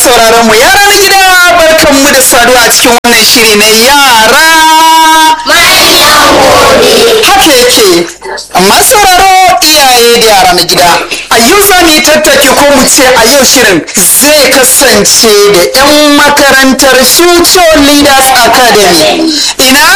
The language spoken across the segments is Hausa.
sauraron mu yara na gida barkan mu da saduwa a cikin wannan shiri na yara haka yake amma sauraro iyaye da yara na gida a yau za mu yi tattaki ko mu ce a yau shirin zai kasance da 'yan makarantar future leaders academy ina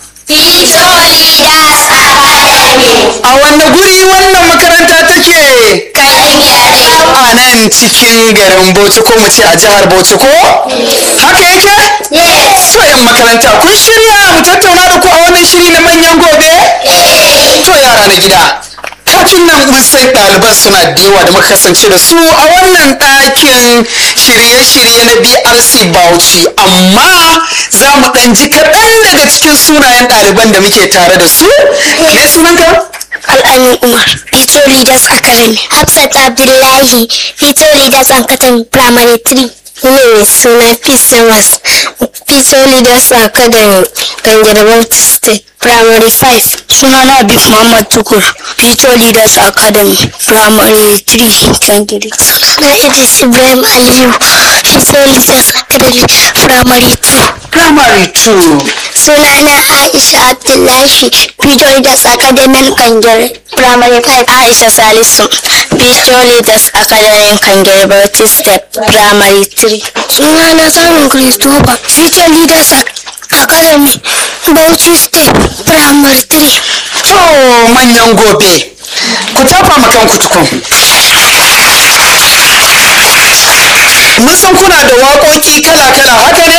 a wanne guri wannan makaranta take a nan cikin garin bauchi ko mu ce a jihar bauchi ko haka yake to 'yan makaranta kun shirya mu tattauna da ku a wannan shiri na manyan gobe to yara na gida kafin nan mun san ɗaliban suna da yawa da muka kasance da su a wannan ɗakin shirye-shirye na brc bauchi amma za mu ɗan ji kaɗan daga cikin sunayen ɗaliban da muke tare da su me sunanka Al'amin Umar, Fito Leaders Academy. Hafsat Abdullahi, Fito Leaders Academy Primary 3. Ni mai suna Fisemas, Fito Leaders Academy, Gangarwar State Primary 5. Sunana Abib Muhammad Tukur, Fito Leaders Academy Primary 3, Gangare. Sunana Idris Ibrahim Aliyu, Fito Leaders Academy Primary 2. primary 2 Sunana Aisha Abdullahi, Fito Leaders Academy Kangare, Primary 5. Aisha Salisu, Fito Leaders Academy Kangare, Bauchi Step, Primary 3. Sunana Samun Christopher, Fito Leaders Academy, Bauchi Step, Primary 3. to manyan gobe ku tafa ma kanku tukun mun san kuna da waƙoƙi kala-kala haka ne